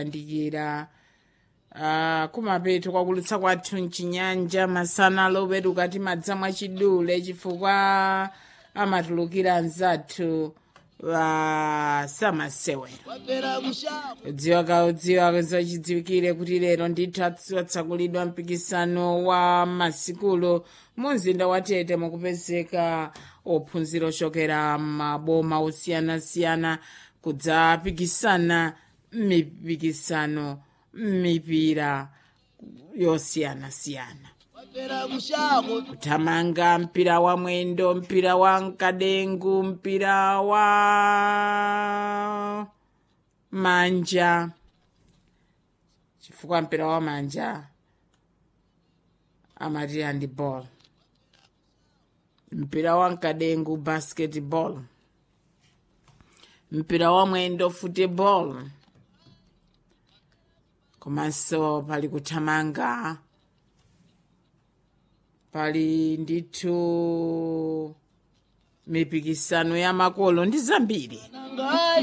kuyandikira uh, kumapeto kwakulutsa kwathu mchinyanja masana lopetuka timadza mwachidule chifukwa amatulukira anzathu wa samasewera udziwa ka udziwa zachidziwikire kuti lero ndithu atsakulidwa mpikisano wa masikulo mu mzinda wa tete mukupezeka ophunzira ochokera maboma osiyanasiyana kudzapikisana m'mipikisano m'mipira yosiyanasiyana kuthamanga mpira wa mwendo mpira wa mkadengu mpira wa manja chifukwa mpira wa manja amati handball mpira wa mkadengu basketball mpira wa mwendo football komanso pali kuthamanga pali ndithu mipikisano ya makolo ndi zambiri